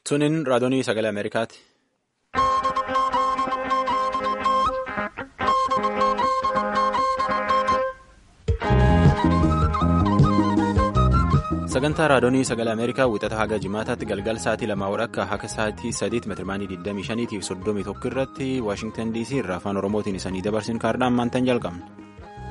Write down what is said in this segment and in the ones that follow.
Tuniin raadiyoonii sagalee Ameerikaati. Sagantaa raadiyoonii sagalee Ameerikaa wixata haga jimaataatti galgala sa'aatii lamaa walakkaa hanga sa'aatii sadiitti meetirmaanii 25 fi 31 irratti Waashingtan DC irraa afaan Oromootiin isanii dabarsin kaardaan maantan jalqabna.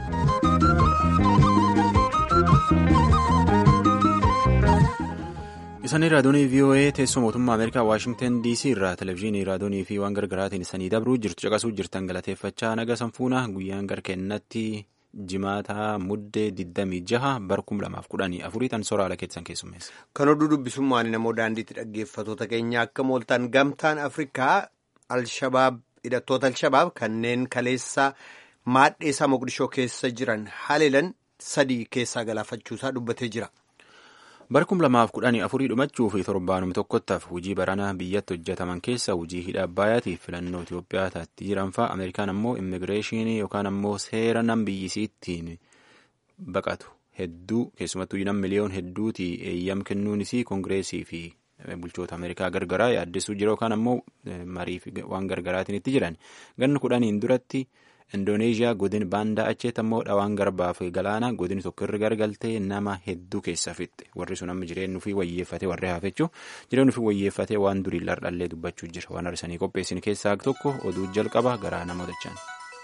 Isaanii raadiyoonii VOA teessoo mootummaa Ameerikaa Waashingtan DC irraa televezyiinii raadiyoonii fi waan gargaraatiin isanii dabruu jirtu caqasuu jirtan galateeffachaa naga sanfuuna guyyaan garkeennatti jimaataa muddee 26 bar 2014 tan soraala keessan keessummeessa. Kan oduu dubbisummaan namoo daandiitti dhaggeeffatoota keenya akka mooltaan gamtaan Afrikaa Alshabaab hidhattoota Alshabaab kanneen kaleessa maadheesaa Moqdishoo keessa jiran haleelan sadii keessaa galaafachuusaa dubbatee jira. Bar 2014 dhumachuu fi torbaanum tokkottaaf hojii baranaa biyyatti hojjetaman keessa hojii hidha Abbayyaatiif filannoo Itoophiyaa taatti jiran fa'a Ameerikaan ammoo immigireeshinii yookaan ammoo seera nam biyyisiittiin baqatu hedduu keessumattuu nam miliyoon hedduuti eeyyam kennuunis koongireesii fi bulchoota Ameerikaa gargaraa yaaddessuu jira yookaan ammoo marii fi waan gargaraatiin itti jiran ganni kudhaniin duratti. Indooneeziyaa godin baandaa acheetti ammoo dhawaan garbaa fi galaana godin tokko irra gargaltee nama hedduu keessa fixxe warri sun amma jireenya ofii wayyeeffatee warri hafechuu jireenya ofii wayyeeffatee waan durii lardhallee dubbachuu jira waan arsanii qopheessin keessaa tokko oduu jalqaba garaa nama dachaan.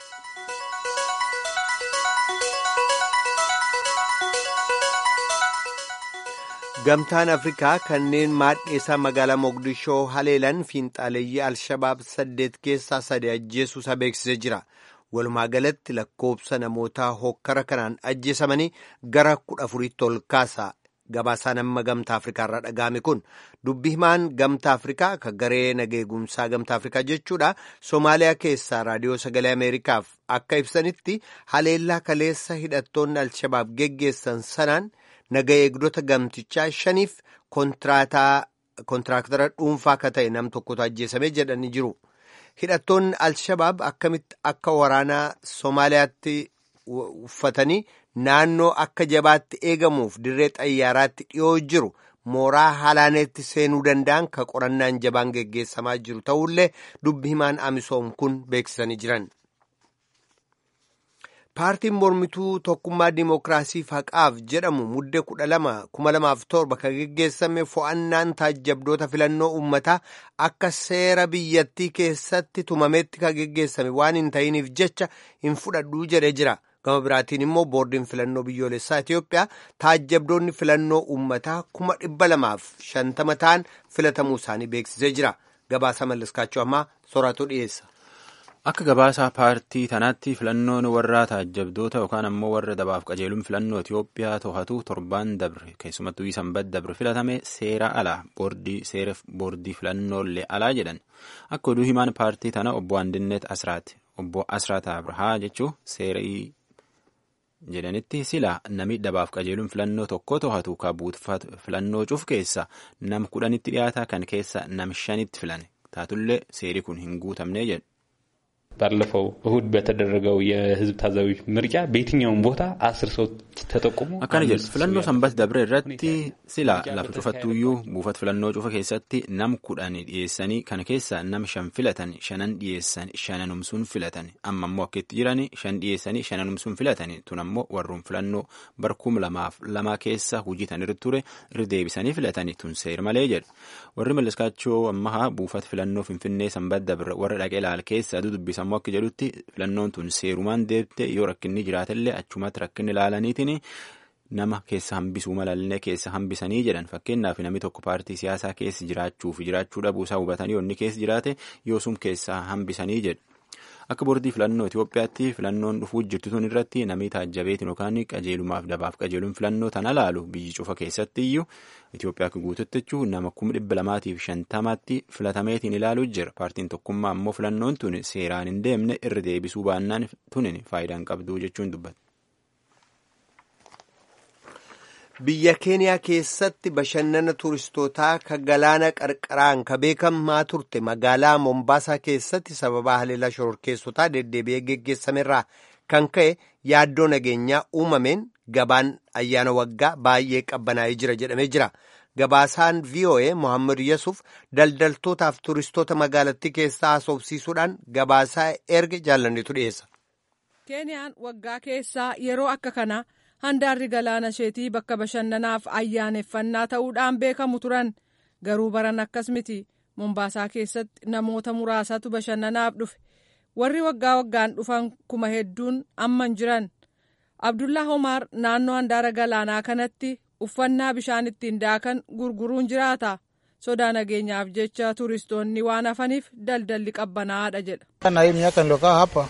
Gamtaan Afrikaa kanneen maadheesaa magaalaa Moqdishoo haleelan fiinxaaleeyyii Alshabaab saddeet keessaa sadii ajjeesuusaa beeksisee jira. Walumaa galatti lakkoobsa namootaa hokkara kanaan ajjeesamanii gara kudha afuriitti ol kaasa. Gabaasaan amma gamtaa Afrikaa irraa dhaga'ame kun dubbi himaan gamtaa Afrikaa kan garee nageegumsaa gamtaa Afrikaa jechuudha. Somaaliyaa keessaa raadiyoo sagalee Ameerikaaf akka ibsanitti haleellaa kaleessa hidhattoonni Alshabaab geggeessan sanaan naga eegdota gamtichaa shaniif kontiraaktara dhuunfaa akka ta'e nam tokkotu ajjeesame jedhanii jiru. Hidhattoonni Alshabaab akkamitti akka waraanaa Somaaliyaatti uffatanii naannoo akka jabaatti eegamuuf dirree xayyaaraatti dhiyoo jiru mooraa halaaneetti seenuu danda'an ka qorannaan jabaan geggeessamaa jiru ta'ullee dubbi himaan amisoom kun beeksisanii jiran. Paartiin mormituu tokkummaa dimookiraasii haqaaf jedhamu muddee kudha lama kuma lamaaf torba kan geggeessame fo'annaan taajjabdoota filannoo uummataa akka seera biyyattii keessatti tumametti kan geggeessame waan hin ta'iniif jecha hin fudhadhuu jedhee jira. Gama biraatiin immoo boordiin filannoo biyyoolessaa Itoophiyaa taajjabdoonni filannoo uummataa kuma dhibba lamaaf shantama ta'an filatamuu isaanii beeksisee jira. Gabaasa mallaskaachuu ammaa soraatu dhiyeessa. Akka gabaasa paartii tanaatti filannoon warra taajjabdoota yookaan ammoo warra dabaaf qajeeluun filannoo Itoophiyaa to'atu torbaan dabre keessumattuu sanbat dabre filatame seera alaa boordii seera boordii filannoolee alaa jedhan akka oduu himaan paartii tana obbo Andinet Asraati obbo Asraat Abrahaa jechuun seera jedhanitti sila nami dabaaf qajeeluun filannoo tokko to'atu ka buutfatu filannoo cuuf keessa nam kudhanitti dhiyaata kan keessa nam shanitti filane taatullee seeri kun hin guutamne jedhu. ባለፈው እሁድ በተደረገው የህዝብ ታዛቢዎች ምርጫ በየትኛውም ቦታ አስር ሰው ተጠቁሞ akkana jedhu filannoo sanbat dabre irratti sila lafa cufattuuyyuu buufata filannoo cufa keessatti nam kudhan dhiyeessanii kana keessa nam shan filatan shanan dhiyeessan shananumsuun filatan amma ammoo akka itti jiran shan dhiyeessanii shananumsuun filatan tun ammoo warruun filannoo barkum lamaaf lama keessa hojii tan irra ture irra deebisanii filatanii tun seer malee jedhu warri malliskaachoo ammahaa buufata filannoo finfinnee sanbat dabre warra dhaqee ilaal keessa aduu dubbisa ammoo akka jedhutti filannoon tun seerumaan deebite yoo rakkinni jiraatellee achumatti rakkinni ilaalaniitiin nama keessa hambisuu malallee keessa hambisanii jedhan fakkeenyaaf namni tokko paartii siyaasaa keessa jiraachuu fi jiraachuu dhabuu isaa hubatanii inni keessa jiraate yoosum keessa hambisanii jedhu. Akka boordii filannoo Itoophiyaatti filannoon dhufuu jirtu tun irratti namni taajjabeetiin yookaan qajeelumaaf dabaaf qajeeluun filannoo tana laalu biyyi cufa keessatti iyyuu Itoophiyaa akka guututti jechuun nama kuma dhibba lamaatiif shantamaatti filatameetiin ilaaluu jira. Paartiin tokkummaa ammoo filannoon tun seeraan hin deemne irra deebisuu baannaan tunin faayidaa hin qabdu jechuun dubbata. Biyya Keeniyaa keessatti bashannana turistootaa ka galaana qarqaraan ka beekamaa turte magaalaa Mombaasaa keessatti sababa haleellaa shororkeessotaa deddeebi'ee geggeessamerraa kan ka'e yaaddoo nageenyaa uumameen gabaan ayyaana waggaa baay'ee qabbanaa'ee jira jedhamee jira. Gabaasaan VOA Mohaammed Yesuuf daldaltootaaf turistoota magaalattii keessaa haasofsiisuudhaan gabaasaa erga jaallannetu dhiyeessa. Keeniyaan waggaa keessaa yeroo akka kana handaarri galaana isheetii bakka bashannanaaf ayyaaneffannaa ta'uudhaan beekamu turan garuu baran akkas miti. Mombaasaa keessatti namoota muraasatu bashannanaaf dhufe warri waggaa waggaan dhufan kuma hedduun amman jiran Abdullaa Homaar naannoo handaara galaanaa kanatti uffannaa bishaan ittiin daakan gurguruun jiraata sodaa nageenyaaf jecha turistoonni waan hafaniif daldalli qabbanaadha jedha.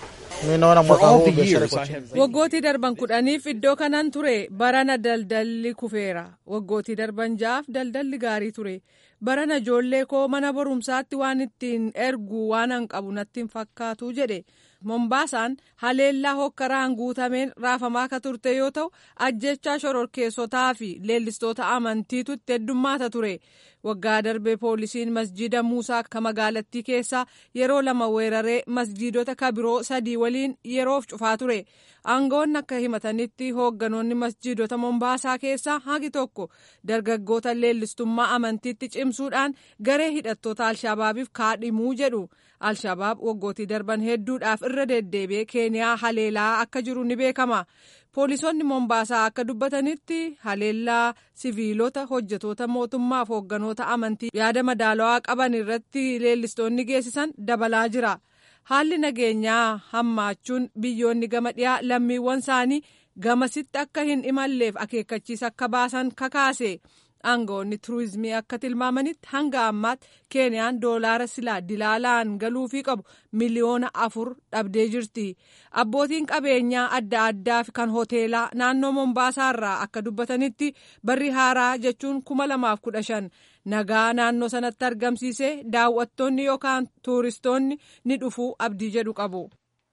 Waggootii darban kudhaniif iddoo kanan ture barana daldalli kufeera waggootii darban ja'aaf daldalli gaarii ture barana ijoollee koo mana barumsaatti waan ittiin ergu waan an qabu natti hin fakkaatu jedhe mombaasaan haleellaa hokkaraan guutameen raafamaa ka turte yoo ta'u ajjechaa shororkeessotaa fi leellistoota amantiitu itti heddummaata ture waggaa darbee poolisiin masjiida muusaa ka magaalattii keessaa yeroo lama weeraree masjiidota kabiroo sadii waliin yeroof cufaa ture aangoonni akka himatanitti hoogganoonni masjiidota mombaasaa keessaa hagi tokko dargaggoota leellistummaa amantiitti cimsuudhaan garee hidhattoota alshabaabiif kaadhimuu jedhu alshabaab waggootii darban hedduudhaaf irra deddeebi'ee keeniyaa haleelaa akka jiru ni beekama. Poolisoonni Mombaasaa akka dubbatanitti haleellaa siviilota hojjetoota mootummaaf hoogganoota amantii yaada madaalawaa qaban irratti leellistoonni geessisan dabalaa jira. Haalli nageenyaa hammaachuun biyyoonni gama dhiyaa lammiiwwan isaanii gamasitti akka hin imalleef akeekkachiisa akka baasan kakaase. aangoonni turizimii akka tilmaamanitti hanga ammaatti keeniyaan doolaara silaa dilaalaan galuufii qabu miliyoona afur dhabdee jirti abbootiin qabeenyaa adda addaa fi kan hoteelaa naannoo mombaasaarraa akka dubbatanitti barri haaraa jechuun kuma lamaaf kudha shan nagaa naannoo sanatti argamsiisee daawwattoonni yookaan tuuristoonni ni dhufuu abdii jedhu qabu.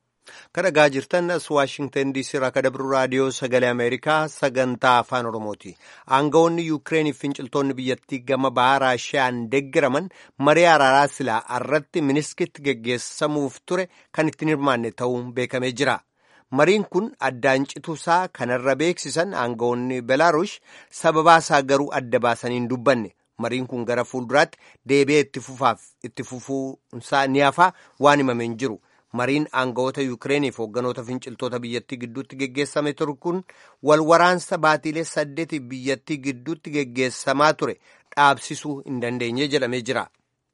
Kan dhagaa jirtan as Waashingtan DC irraa kan dabru raadiyoo sagalee Ameerikaa sagantaa afaan Oromooti. Aangawoonni Yukireeniif finciltoonni biyyattii gama bahaa Raashiyaan deeggaraman marii araaraa silaa irratti miniskitti geggeessamuuf ture kan ittiin hirmaanne ta'uun beekamee jira. Mariin kun addaan cituusaa kanarra beeksisan aangawoonni Belaarush sababaasaa garuu adda baasanii hin dubbanne. Mariin kun gara fuulduraatti deebi'ee itti fufaaf itti fufuunsaa ni hafaa waan himamee hin jiru. mariin aangawoota yukireeniif hoogganoota finciltoota biyyattii gidduutti geggeessame ture kun wal waraansa baatiilee saddeeti biyyattii gidduutti geggeessamaa ture dhaabsisuu hin dandeenye jedhamee jira.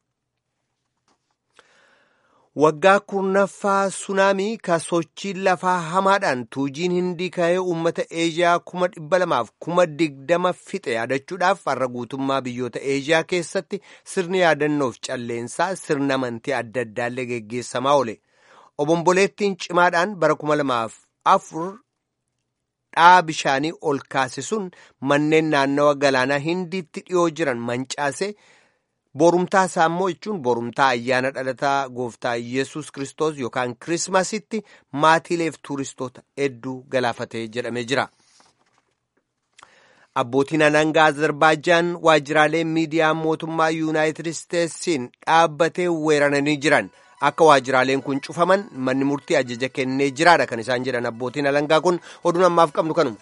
waggaa kurnaffaa sunaamii ka sochiin lafaa hamaadhaan tuujiin hindii ka'ee uummata eeziyaa kuma dhibba lamaaf kuma digdama fixe yaadachuudhaaf har'a guutummaa biyyoota eeziyaa keessatti sirni yaadannoof calleensaa sirna amantii adda addaallee geggeessamaa oole. obomboleettiin cimaadhaan bara kuma lamaaf afur dhaa bishaanii ol kaasisuun manneen naannawa galaanaa hindiitti dhiyoo jiran mancaase borumtaa isaa immoo jechuun borumtaa ayyaana dhalataa gooftaa yesus kristos yookaan kirismasitti maatiileef tuuristoota hedduu galaafatee jedhamee jira. abbootiin alangaa azerbaajaan waajjiraalee miidiyaa mootummaa yuunaayitid isteetsiin dhaabbatee weeraranii jiran. akka waajjiraaleen kun cufaman manni murtii ajaja kennee jiraadha kan isaan jedhan abbootiin alangaa kun oduun ammaaf qabnu kanuma.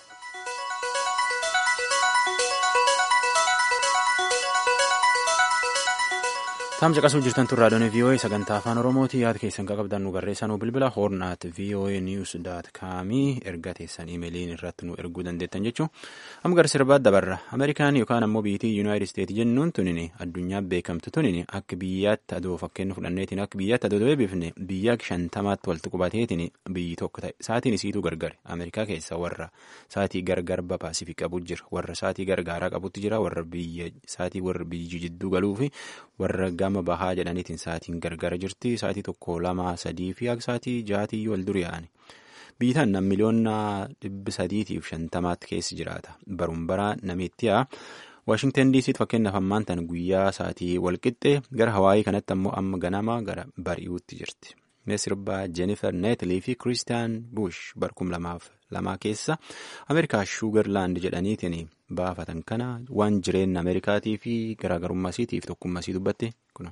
Taam caqasuu jirtan tun raadiyoon VOA sagantaa afaan Oromooti yaada keessan qabdan nu barreessanuu bilbila hoornaat VOA news daat kaamii erga teessan imeeliin irratti nu erguu dandeettan jechuun amma gara sirbaat dabarra Ameerikaan yookaan ammoo biitii Yuunaayitid Isteet jennuun tunini addunyaa beekamtu tunini akka biyyaatti adoo fakkeenya fudhanneetiin akka biyyaatti adoo beebifne biyya shantamaatti walitti qubateetiin biyyi tokko ta'e saatiin isiituu gargare Ameerikaa keessa warra saatii gargar ba paasifik qabu jira warra saatii gargaaraa qabutti jira warra biyya saatii warra biyyi jidduu galuu fi warra gama bahaa jedhaniitiin sa'aatiin gargara jirti sa'aatii tokko lama sadii fi akka sa'aatii jaatii wal duri yaa'ani. Biitaan nam miliyoona dhibbi sadiitiif shantamaatti keessi jiraata. Baruun baraa namitti yaa. Waashingtan diisiitti fakkeenyaaf ammaan tan guyyaa sa'aatii walqixxee gara hawaayii kanatti ammoo amma ganama gara bari'uutti jirti. Mee sirbaa Jennifer Neetlii fi Kiristiyaan Bush barkum lamaaf lamaa keessa Ameerikaa Shuugarlaand jedhaniitiin baafatan kana waan jireenya Ameerikaatii fi garaagarummaa isiitiif tokkummaa isii dubbatte kuna.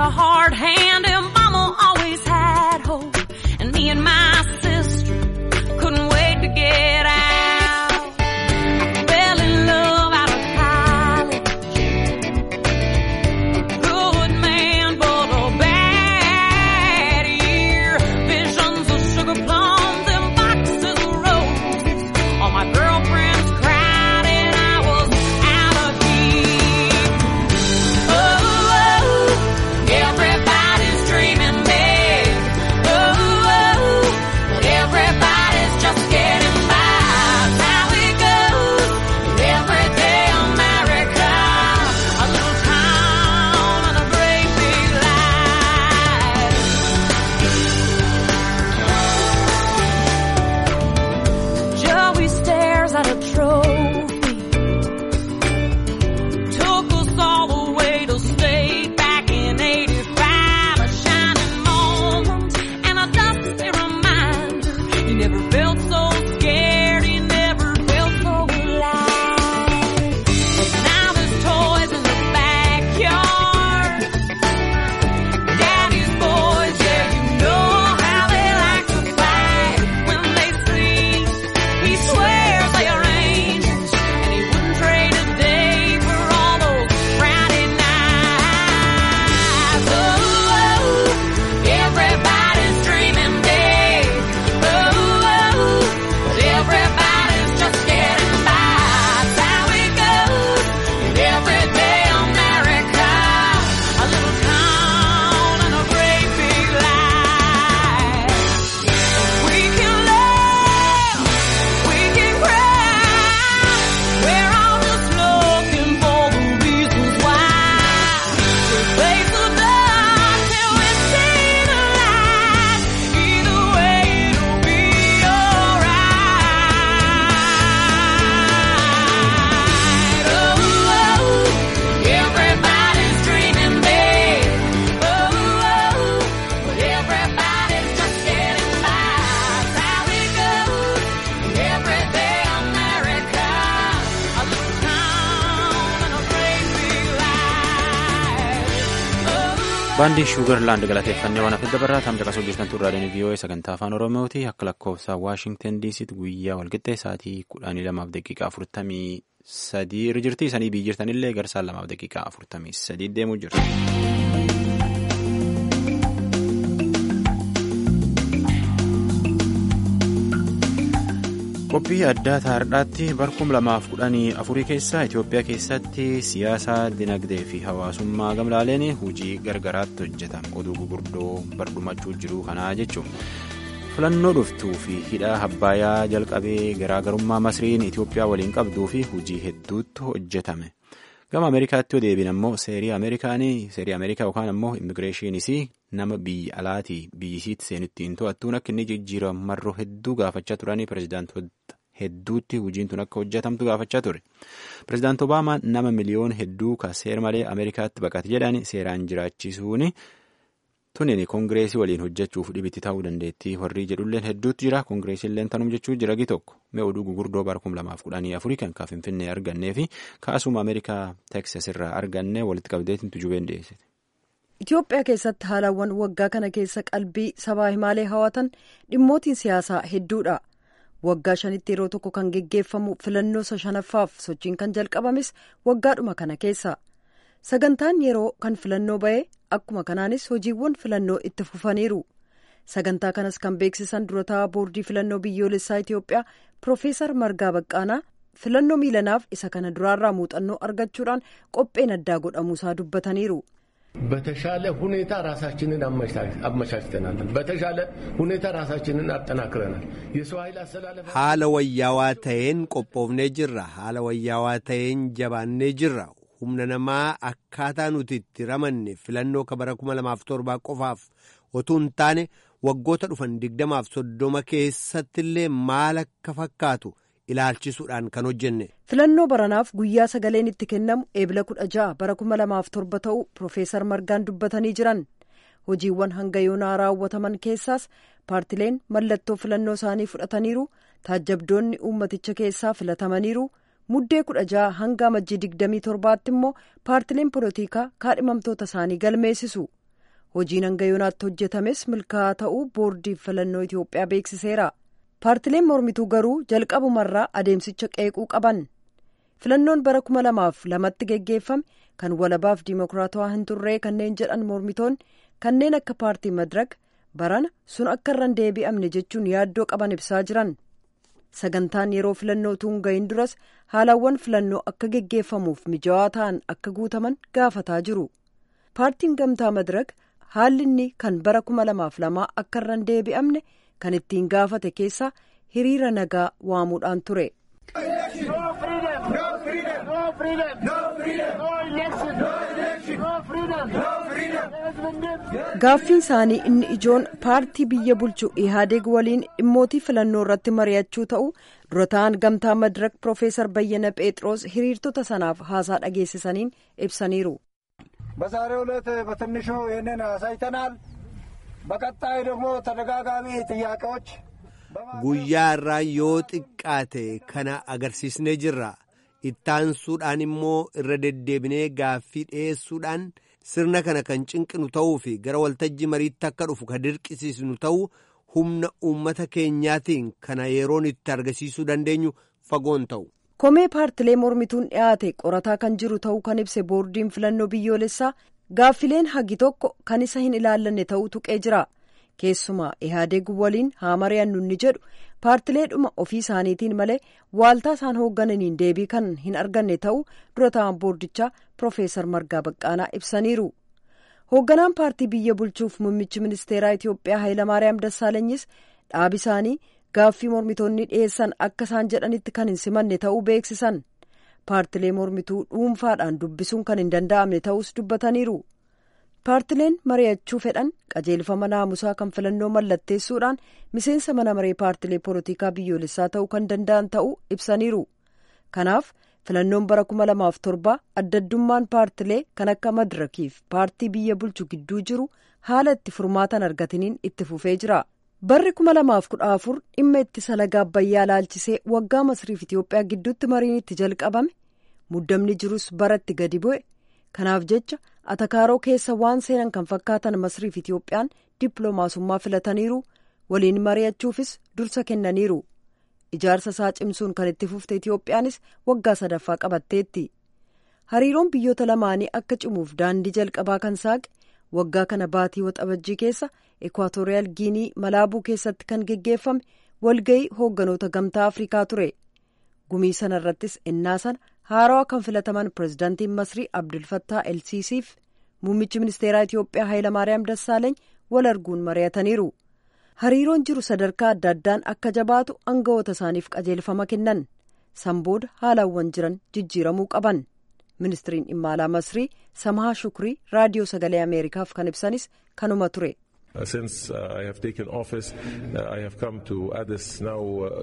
a hard hand and mama always had hope. And me and my sister couldn't wait to get out. Fell in love out of college. Good man, but a bad year. Visions of sugar plums and boxes of roses. All my girlfriends cried and I was out of here. Oh, oh, everybody's dreaming big. Oh, oh, but everybody's just getting by. That's how it goes. Every day America, a little town and a great big life. Joey stares at a trophy. Took us all the way to state back in 85. A shining moment and a dusty reminder. He never felt so scared, he never felt so alive. But now there's toys in the backyard. Daddy's boys, yeah, you know how they like to fight when they sleep. He swears they are angels, and he wouldn't trade a day for all those Friday nights. Oh, oh, everybody's dreaming big. Oh, oh, but everybody's just getting by. That's how it goes in everyday America. A little town and a great big life. We can laugh, we can cry. We're all just looking for the reasons why. We'll face the dark till we see the light. Either way, it'll be alright. Oh, oh, everybody's dreaming big. Oh, oh, but everybody's just getting by. That's how it goes in everyday America. A little town and a great big life. Oh, baandii shuugarlaand galateeffannee waan hafedda barraa tamsa qasoo jirtan turraadhaan vii'oo'ee sagantaa afaan oromooti akka lakkoofsa waashingtan diisitti guyyaa walqixxee sa'aatii kudhanii lamaaf daqiiqaa afurtamii sadii irra jirti isanii biyyi jirtanillee garsaan lamaaf daqiiqaa afurtamii sadii deemuu jirti. qophii addaa taardhaatti barkum lamaaf kudhanii afurii keessa Itoophiyaa keessatti siyaasa dinagdee fi hawaasummaa gamlaaleen hojii gargaraatti hojjetama oduu gurguddoo bardumachuu jiru kanaa jechuun filannoo dhuftuu fi hidha Abbayyaa jalqabee garaagarummaa masriin Itoophiyaa waliin qabduu fi hojii hedduutti hojjetame gama ameerikaatti deebiin ammoo seerii ameerikaanii seerii ameerikaa yookaan ammoo immigireeshiniis nama biyya alaatii biyyisiitti seenutti hin to'attuun akka inni jijjiiramu marroo hedduu gaafachaa turanii pirezidaantoota hedduutti hojiin tun akka hojjetamtu gaafachaa ture pirezidaant obaamaa nama miliyoon hedduu ka seer malee ameerikaatti baqate jedhan seeraan jiraachisuun tunin koongireesii waliin hojjechuuf dhibitti ta'uu dandeettii warri jedhulleen hedduutti jira koongireesiilleen tanum jechuu jira gi tokko mee oduu gugurdoo bara kum lamaaf kudhanii afurii kan kaa finfinnee argannee fi kaasuma ameerikaa teeksas irraa arganne walitti qabdeetiin tujubeen dhiyeessite. Itoophiyaa keessatti haalawwan waggaa kana keessa qalbii sabaa himaalee hawatan dhimmootiin siyaasaa hedduudha. Waggaa shanitti yeroo tokko kan geggeeffamu filannoo shanaffaaf sochiin kan jalqabames waggaadhuma kana keessa. Sagantaan yeroo kan filannoo ba'e akkuma kanaanis hojiiwwan filannoo itti fufaniiru. Sagantaa kanas kan beeksisan durataa boordii filannoo biyyoolessaa Itoophiyaa Profeesar Margaa Baqqaanaa filannoo miilanaaf isa kana duraarraa muuxannoo argachuudhaan qopheen addaa godhamuusaa dubbataniiru. በተሻለ ሁኔታ ራሳችንን አመቻችተናል። በተሻለ ሁኔታ ራሳችንን አጠናክረናል። የሰው ኃይል አሰላለፍ haala wayyaawaa ta'een qophoofnee jirra haala wayyaawaa ta'een jabaannee jirra humna namaa akkaataa nuti itti ramanne filannoo kabara kuma lamaaf torbaa qofaaf otuu hin taane waggoota dhufan digdamaaf soddoma keessattillee maal akka fakkaatu ilaalchisuudhaan kan hojjenne. filannoo baranaaf guyyaa sagaleen itti kennamu eebila kudha ja'a bara kuma lamaaf torba ta'uu Profeesar Margaan dubbatanii jiran hojiiwwan hanga yoonaa raawwataman keessaas paartileen mallattoo filannoo isaanii fudhataniiru taajjabdoonni uummaticha keessaa filatamaniiru muddee kudha ja'a hanga amajjii digdamii torbaatti immoo paartileen polotikaa kaadhimamtoota isaanii galmeessisu hojiin hanga yoonaatti hojjetames milkaa'aa ta'uu boordiin filannoo Itoophiyaa beeksiseera. Paartileen mormituu garuu jalqabumarraa adeemsicha qeequu qaban. Filannoon bara kuma lamaaf lamatti geggeeffame kan walabaaf diimokiraatawaa hin turree kanneen jedhan mormitoonni kanneen akka paartii madrag barana sun akka irra hin deebi'amne jechuun yaaddoo qaban ibsaa jiran. Sagantaan yeroo filannoo tuun gahin duras haalawwan filannoo akka geggeeffamuuf mijawaa ta'an akka guutaman gaafataa jiru. Paartiin gamtaa madrag haalli inni kan bara kuma lamaaf lamaa akka irra hin deebi'amne kan ittiin gaafate keessaa hiriira nagaa waamuudhaan ture. Gaaffiin isaanii inni ijoon paartii biyya bulchu Ihaadeeg waliin dhimmootii filannoo irratti mari'achuu ta'u dura ta'an gamtaa madirak Profeesar Bayyana Phexros hiriirtota sanaaf haasaa dhageessisaniin ibsaniiru. በዛሬው ዕለት በትንሹ ይህንን አሳይተናል። በቀጣይ ደግሞ ተደጋጋሚ ጥያቄዎች guyyaa irraa yoo xiqqaate kana agarsiisnee jirra ittaansuudhaan immoo irra deddeebinee gaaffii dhiyeessuudhaan sirna kana kan cinqinu ta'uu fi gara waltajjii mariitti akka dhufu kan dirqisiisnu ta'uu humna uummata keenyaatiin kana yeroon itti argisiisuu dandeenyu fagoon ta'u. komee paartilee mormituun dhiyaate qorataa kan jiru ta'uu kan ibse boordiin filannoo biyyoolessaa gaaffileen hagi tokko kan isa hin ilaallanne ta'uu tuqee jira. keessumaa ihaadeeg waliin haa mari'annu ni jedhu paartileedhuma ofii isaaniitiin malee waaltaa isaan hooggananiin deebii kan hin arganne ta'uu dura ta'an boordichaa Profeesar Margaa Baqqaanaa ibsaniiru. Hoogganaan paartii biyya bulchuuf muummichi ministeeraa Itoophiyaa Hayilamaariyaam Dassaalanyis dhaabi isaanii gaaffii mormitoonni dhiyeessan akka isaan jedhanitti kan hin simanne ta'uu beeksisan. Paartilee mormituu dhuunfaadhaan dubbisuun kan hin danda'amne ta'us dubbataniiru. paartileen mari'achuu fedhan qajeelfama naamusaa kan filannoo mallatteessuudhaan miseensa mana maree paartilee poolitikaa biyyoolessaa ta'uu kan danda'an ta'uu ibsaniiru kanaaf filannoon bara kuma lamaaf torba addaddummaan paartilee kan akka madirakiif paartii biyya bulchu gidduu jiru haala itti furmaatan argatiniin itti fufee jira barri kuma lamaaf kudha afur dhimma ittisa laga abbayyaa laalchisee waggaa masriif itiyoophiyaa gidduutti mariin itti jalqabame muddamni jirus baratti gadi bu'e kanaaf jecha atakaaroo keessa waan seenan kan fakkaatan masriif itiyoophiyaan dippiloomaasummaa filataniiru waliin mari'achuufis dursa kennaniiru ijaarsa isaa cimsuun kan itti fufte itiyoophiyaanis waggaa sadaffaa qabatteetti hariiroon biyyoota lamaanii akka cimuuf daandii jalqabaa kan saaqe waggaa kana baatii waxabajjii keessa ekwaatooriyaal giinii malaabuu keessatti kan geggeeffame walgayii hoogganoota gamtaa afrikaa ture gumii sana irrattis ennaa sana haarawaa kan filataman pirezidaantiin masrii abdulfattaa elsiisiif muummichi ministeeraa itiyoophiyaa hayilamaariyaam dassaaleeny wal arguun mari'ataniiru hariiroon jiru sadarkaa adda addaan akka jabaatu aangawoota isaaniif qajeelfama kennan sanbooda haalawwan jiran jijjiiramuu qaban ministiriin dhimma alaa masrii samahaa shukrii raadiyoo sagalee ameerikaaf kan ibsanis kanuma ture. Since uh, I have taken office, uh, I have come to Addis now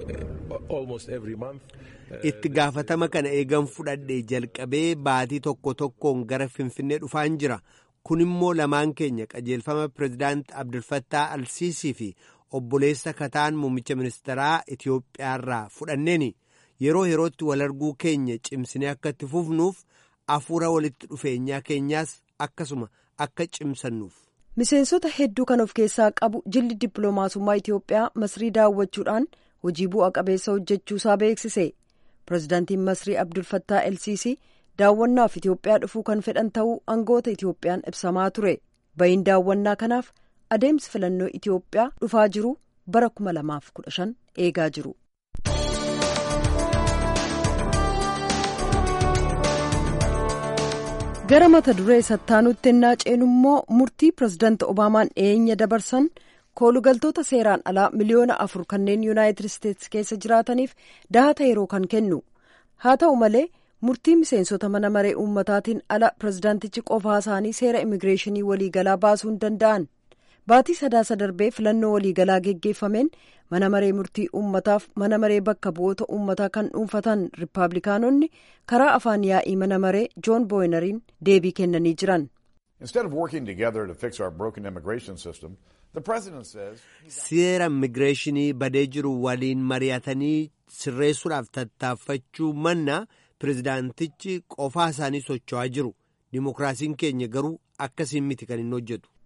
uh, almost every month. itti gaafatama kana eegan fudhadhee jalqabee baatii tokko tokkoon gara finfinnee dhufaan jira kun immoo lamaan keenya qajeelfama pirezidaant abdulfattaa alsiisii fi obboleessa kataan muummicha ministeeraa itiyoophiyaarraa fudhanneeni yeroo yerootti wal arguu keenya cimsinee akka itti fufnuuf afuura walitti dhufeenyaa keenyaas akkasuma akka cimsannuuf. miseensota hedduu kan of keessaa qabu jilli dippiloomaasummaa itiyoophiyaa masrii daawwachuudhaan hojii bu'a qabeessa hojjechuusaa beeksise. pirezidaantiin masrii abdulfattaa elsiisii daawwannaaf itiyoophiyaa dhufuu kan fedhan ta'uu aangoota itiyoophiyaan ibsamaa ture ba'iin daawwannaa kanaaf adeemsi filannoo itiyoophiyaa dhufaa jiru bara 2015 eegaa jiru. gara mata duree sattaanutti ennaa ceenu immoo murtii pirezidaanti obaamaan dhiyeenya dabarsan. koolugaltoota seeraan alaa miliyoona afur kanneen yuunaayitid isteetsi keessa jiraataniif dahata yeroo kan kennu haa ta'u malee murtii miseensota mana maree uummataatiin ala pirezidaantichi qofaa isaanii seera immigireeshinii waliigalaa baasuu hin danda'an baatii sadaasa darbee filannoo waliigalaa geggeeffameen mana maree murtii uummataaf mana maree bakka bu'oota uummataa kan dhuunfatan rippaabilikaanonni karaa afaan yaa'ii mana maree joon booyinariin deebii kennanii jiran. seera immigireeshinii badee jiru waliin mari'atanii sirreessuudhaaf tattaaffachuu manna pirezidaantichi qofaa isaanii socho'aa jiru dimokiraasiin keenya garuu akkasiin miti kan hin hojjetu.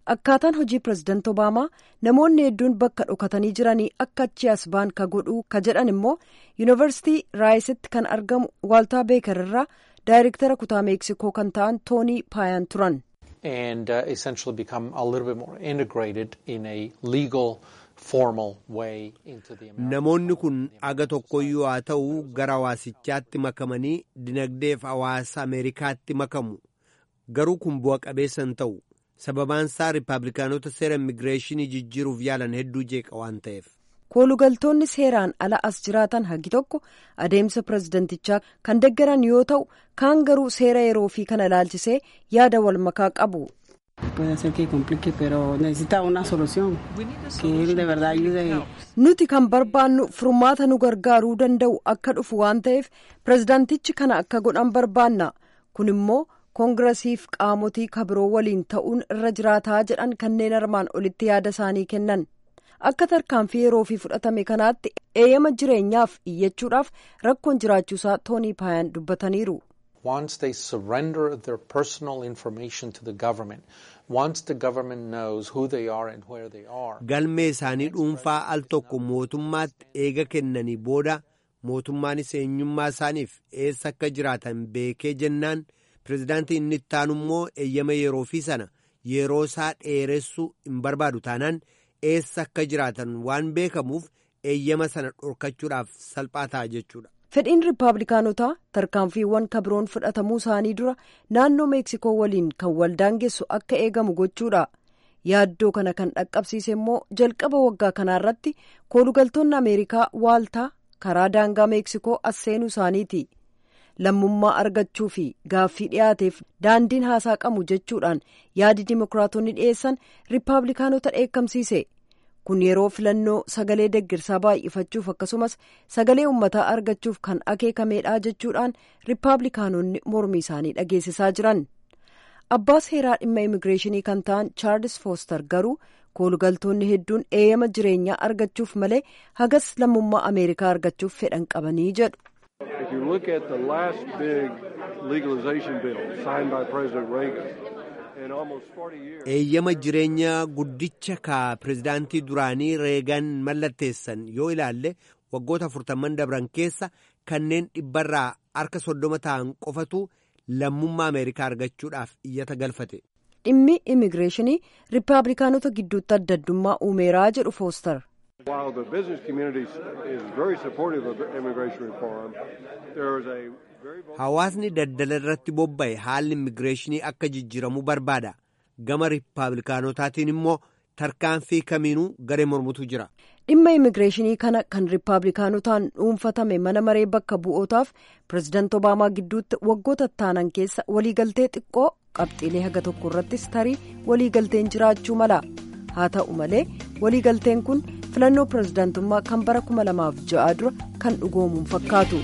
akkaataan hojii pirezidaanti obaamaa namoonni hedduun bakka dhokatanii jiranii akka achi as ba'an ka godhuu ka jedhan immoo yuunivarsiitii raayisitti kan argamu waaltaa beekar irraa daayirektara kutaa meeksikoo kan ta'an toonii paayaan turan. and uh, essentially become a little bit more integrated in a legal formal way into the American Namoonni kun aga tokkoyyuu haa ta'u gara hawaasichaatti makamanii dinagdeef hawaasa Ameerikaatti makamu. Garuu kun bu'a qabeessa hin ta'u. Sababaan isaa Rippaabilikaanota seera immigireeshinii jijjiiruuf yaalan hedduu jeeqa waan ta'eef. koolugaltoonni seeraan ala as jiraatan hagi tokko adeemsa pirezidantichaa kan deggeran yoo ta'u kaan garuu seera yeroo fi kana ilaalchisee yaada wal makaa qabu. Puede ser que complique, pero necesita una solución que él de verdad ayude. Nuti kan barbaannu furmaata nu gargaaruu danda'u akka dhufu waan ta'eef pirezidaantichi kana akka godhan barbaanna. Kun immoo koongiresiif qaamotii kabiroo waliin ta'uun irra jiraataa jedhan kanneen armaan olitti yaada isaanii kennan. Akka tarkaanfii yeroo fi fudhatame kanaatti eeyyama jireenyaaf iyyachuudhaaf rakkoon jiraachuusaa toonii paayaan dubbataniiru. Once they surrender their personal information to the government, once the government knows who they are and where they are. Galmee isaanii dhuunfaa al tokko mootummaatti eega kennanii booda mootummaanis eenyummaa isaaniif eessa akka jiraatan beekee jennaan pirezidaantii inni itti aanu immoo eeyyama yeroo fi sana yeroo isaa dheeressuu hin barbaadu taanaan eessa akka jiraatan waan beekamuuf eeyyama sana dhorkachuudhaaf salphaa ta'a jechuudha. Fedhiin Rippaabilikaanotaa tarkaanfiiwwan kabiroon fudhatamuu isaanii dura naannoo Meeksikoo waliin kan waldaangessu akka eegamu gochuudha. Yaaddoo kana kan dhaqqabsiise immoo jalqaba waggaa kanaarratti koolugaltoonni Ameerikaa waaltaa karaa daangaa Meeksikoo as seenuu isaaniiti. Lammummaa argachuu fi gaaffii dhiyaateef daandiin haasaa qabu jechuudhaan yaadi dimokiraatonni dhiyeessan Rippaabilikaanota dheekkamsiise. kun yeroo filannoo sagalee deggirsaa baay'ifachuuf akkasumas sagalee uummataa argachuuf kan akeekameedha jechuudhaan rippaabilikaanonni mormii isaanii dhageessisaa jiran abbaa seeraa dhimma immigireeshinii kan ta'an chaarlis fooster garuu koolugaltoonni hedduun eeyyama jireenyaa argachuuf malee hagas lammummaa ameerikaa argachuuf fedhan qabanii jedhu. If you look at the last big legalization bill signed by President Reagan, eeyyama jireenya guddicha ka pirezidaantii duraanii reegan mallatteessan yoo ilaalle waggoota afurtamman dabran keessa kanneen dhibbarraa harka soddoma ta'an qofatu lammummaa ameerikaa argachuudhaaf iyyata galfate. dhimmi immigireeshinii rippaabilikaanota gidduutti adda addummaa uumeeraa jedhu foostar. While the business community is very supportive of immigration reform, there is a Hawaasni daldala irratti bobba'e haalli immigireeshinii akka jijjiiramu barbaada. Gama Rippaabilikaanotaatiin immoo tarkaanfii kamiinuu garee mormutu jira. Dhimma immigireeshinii kana kan Rippaabilikaanotaan dhuunfatame mana maree bakka bu'ootaaf pirezidaanti Obaamaa gidduutti waggoota taanan keessa waliigaltee xiqqoo qabxiilee haga tokko irrattis tarii waliigalteen jiraachuu mala. Haa ta'u malee waliigalteen kun filannoo pirezidaantummaa kan bara 2006 dura kan dhugoomuun fakkaatu.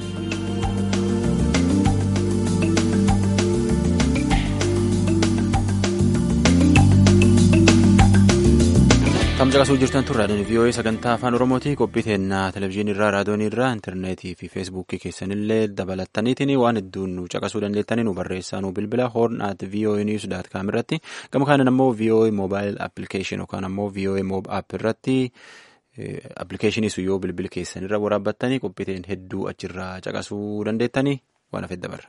Kam caqasuu jirtan tun raadiyoon VOA sagantaa afaan Oromooti qophii teennaa televizyiinii irraa raadiyoonii irraa intarneetii fi feesbuukii keessanillee dabalattaniitiin waan hedduun nu caqasuu dandeettanii nu barreessaa nu bilbila hoorn at VOA news daat kaam irratti gama kanan ammoo VOA mobile application yookaan ammoo VOA mob app irratti appilikeeshinii sun yoo bilbila keessan irra waraabbattanii qophii teen hedduu achirraa caqasuu dandeettanii waan hafedda barra.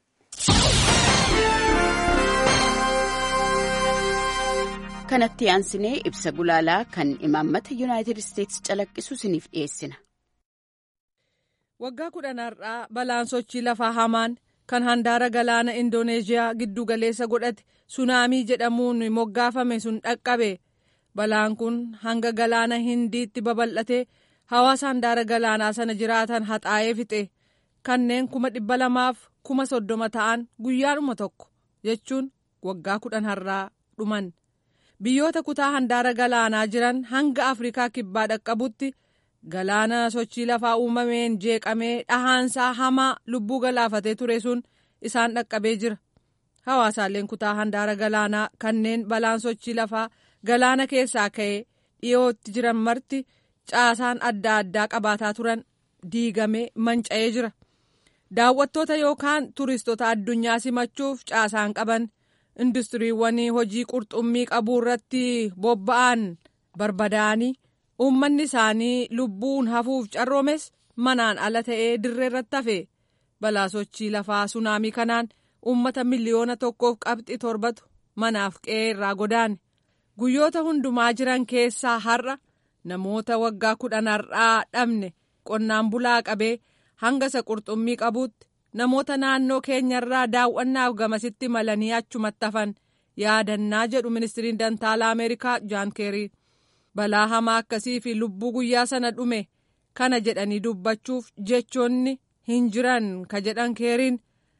kanatti aansinee ibsa gulaalaa kan imaammata yuunaayitid isteetsi calaqqisu isiniif dhiyeessina. waggaa kudhan har'aa balaan sochii lafaa hamaan kan handaara galaana indooneeziyaa giddu galeessa godhate sunaamii jedhamuun moggaafame sun dhaqqabe balaan kun hanga galaana hindiitti babal'ate hawaasa handaara galaanaa sana jiraatan haxaa'ee fixe kanneen kuma dhibba lamaaf kuma soddoma ta'an guyyaadhuma tokko jechuun waggaa kudhan har'aa dhuman. biyyoota kutaa handaara galaanaa jiran hanga afrikaa kibbaa dhaqqabutti galaana sochii lafaa uumameen jeeqamee dhahaansaa hamaa lubbuu galaafatee ture sun isaan dhaqqabee jira hawaasaaleen kutaa handaara galaanaa kanneen balaan sochii lafaa galaana keessaa ka'ee dhiyootti jiran marti caasaan adda addaa qabaataa turan diigamee manca'ee jira daawwattoota yookaan turistoota addunyaa simachuuf caasaan qaban industiriiwwan hojii qurxummii qabuu irratti bobba'an barbadaa'anii uummanni isaanii lubbuun hafuuf carroomes manaan ala ta'ee dirree irratti hafe balaa sochii lafaa sunaamii kanaan uummata miliyoona tokkoof qabxi torbatu manaaf qe'ee irraa godaane guyyoota hundumaa jiran keessaa har'a namoota waggaa kudhan har'aa dhabne qonnaan bulaa qabee hanga isa qurxummii qabuutti namoota naannoo keenyarraa daawwannaaf gamasitti malanii achumatti hafan yaadannaa jedhu ministiriin dantaalaa ameerikaa jaan keerii balaa hamaa akkasii fi lubbuu guyyaa sana dhume kana jedhanii dubbachuuf jechoonni hin jiran ka jedhan keeriin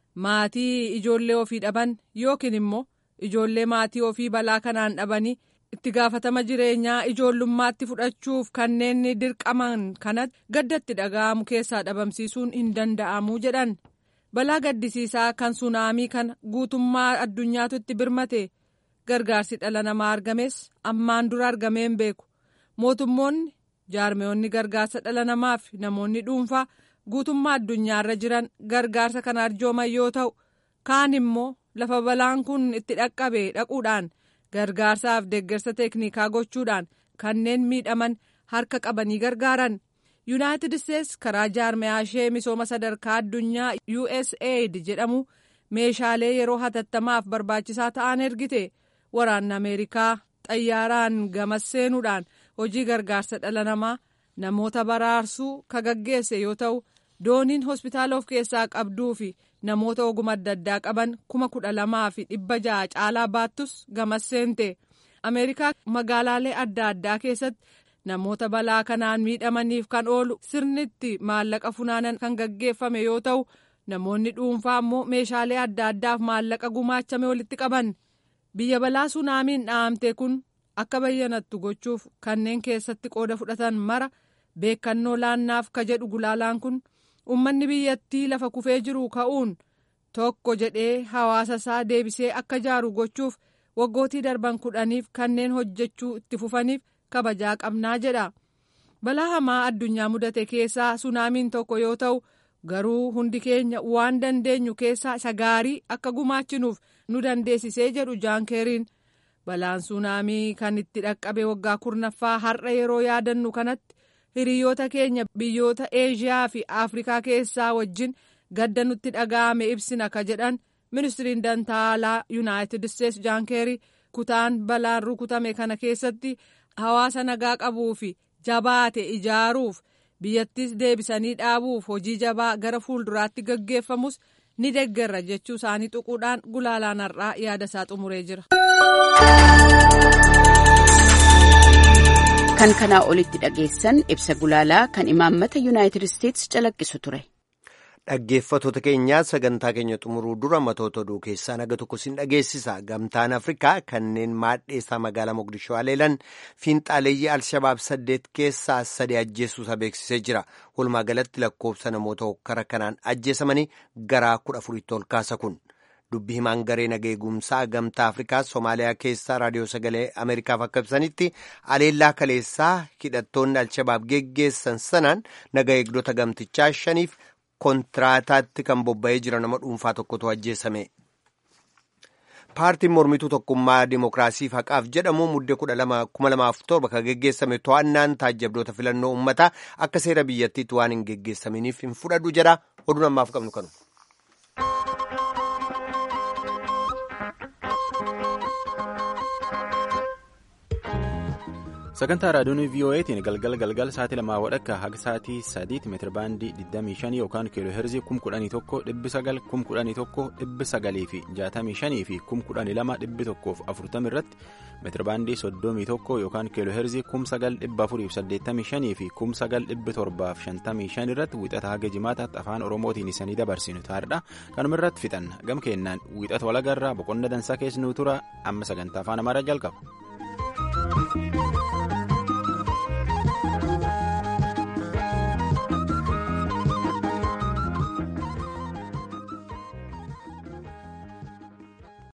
maatii ijoollee ofii dhaban yookiin immoo ijoollee maatii ofii balaa kanaan dhabanii itti gaafatama jireenyaa ijoollummaatti fudhachuuf kanneen dirqaman kanatti gaddatti dhaga'amu keessaa dhabamsiisuun hin danda'amu jedhan balaa gaddisiisaa kan sunaamii kana guutummaa addunyaatu itti birmate gargaarsi dhala namaa argames ammaan dura argameen beeku mootummoonni jaarmeewonni gargaarsa dhala namaaf namoonni dhuunfaa guutummaa addunyaarra jiran gargaarsa kana arjooman yoo ta'u kaan immoo lafa balaan kun itti dhaqqabe dhaquudhaan gargaarsaaf deeggarsa teeknikaa gochuudhaan kanneen miidhaman harka qabanii gargaaran yuunaayitid isteets karaa jaarmeyaa ishee misooma sadarkaa addunyaa usaid jedhamu meeshaalee yeroo hatattamaaf barbaachisaa ta'an ergite waraanni ameerikaa xayyaaraan gamas seenuudhaan hojii gargaarsa dhala namaa namoota baraarsuu ka gaggeesse yoo ta'u dooniin hospitaala of keessaa qabduu fi namoota oguma adda addaa qaban kuma kudha lamaa fi dhibba ja'a caalaa baattus gamas seente ameerikaa magaalaalee adda addaa keessatti namoota balaa kanaan miidhamaniif kan oolu sirnitti maallaqa funaanan kan gaggeeffame yoo ta'u namoonni dhuunfaa immoo meeshaalee adda addaaf maallaqa gumaachame walitti qaban biyya balaa sunaamiin dhahamte kun akka bayyanattu gochuuf kanneen keessatti qooda fudhatan mara beekannoo laannaaf ka jedhu gulaalaan kun ummanni biyyattii lafa kufee jiru ka'uun tokko jedhee hawaasa isaa deebisee akka jaaru gochuuf waggootii darban kudhaniif kanneen hojjechuu itti fufaniif kabajaa qabnaa jedha balaa hamaa addunyaa mudate keessaa sunaamiin tokko yoo ta'u garuu hundi keenya waan dandeenyu keessaa isa gaarii akka gumaachinuuf nu dandeessisee jedhu jaankeeriin balaan sunaamii kan itti dhaqqabe waggaa kurnaffaa har'a yeroo yaadannu kanatti hiriyoota keenya biyyoota eeshiyaa fi afrikaa keessaa wajjin gadda nutti dhaga'ame ibsina ka jedhan ministiriin dantaalaa yuunaayitid isteets jaankeerii kutaan balaan rukutame kana keessatti hawaasa nagaa qabuu fi jabaate ijaaruuf biyyattis deebisanii dhaabuuf hojii jabaa gara fuulduraatti gaggeeffamus ni deggerra jechuu isaanii tuquudhaan gulaalaan har'aa yaada isaa xumuree jira. kan kanaa olitti dhageessan ibsa gulaalaa kan imaammata yuunaayitid isteets calaqqisu ture. Dhaggeeffattoota keenyaa sagantaa keenya xumuruu dura matoota oduu keessaa naga tokko sin dhageessisa. Gamtaan Afrikaa kanneen maadheessaa magaalaa Mogadishoo haleelan fiinxaaleeyyii Alshabaab saddeet keessaa sadi ajjeesuusaa beeksisee jira. Walumaa galatti lakkoofsa namoota hokkara kanaan ajjeesamanii garaa kudha afuritti ol kaasa kun. Dubbi himaan garee nageegumsaa gamtaa Afrikaa Somaaliyaa keessaa raadiyoo sagalee Ameerikaaf akka ibsanitti aleellaa kaleessaa hidhattoonni Alshabaab geggeessan sanaan naga eegdota gamtichaa shaniif kontiraataatti kan bobba'ee jira nama dhuunfaa tokkotu ajjeesame. Paartiin mormituu tokkummaa Dimookiraasiif haqaaf jedhamu muddee kudha lama kuma lamaaf torba kan geggeessame to'annaan taajjabdoota filannoo uummataa akka seera biyyattiitti waan hin geggeessaminiif hin fudhadhu jedha oduun ammaaf qabnu kanu. sagantaa raadiyoon voa'tiin galgala galgala sa'aatii lamaa wadhakka haga sa'aatii sadiitti meetira baandii 25 yookaan kiiloo heerzii 11,900 11,900 fi 65 fi 12,140 irratti meetira baandii 31 yookaan kiiloo heerzii 9,485 fi 9,755 irratti wiixata haga jimaataatti afaan oromootiin isanii dabarsinu taa'edha kanuma irratti fixanna gam kennaan wiixata walagarraa boqonna dansaa keessanuu tura amma sagantaa afaan amaaraa jalqaba.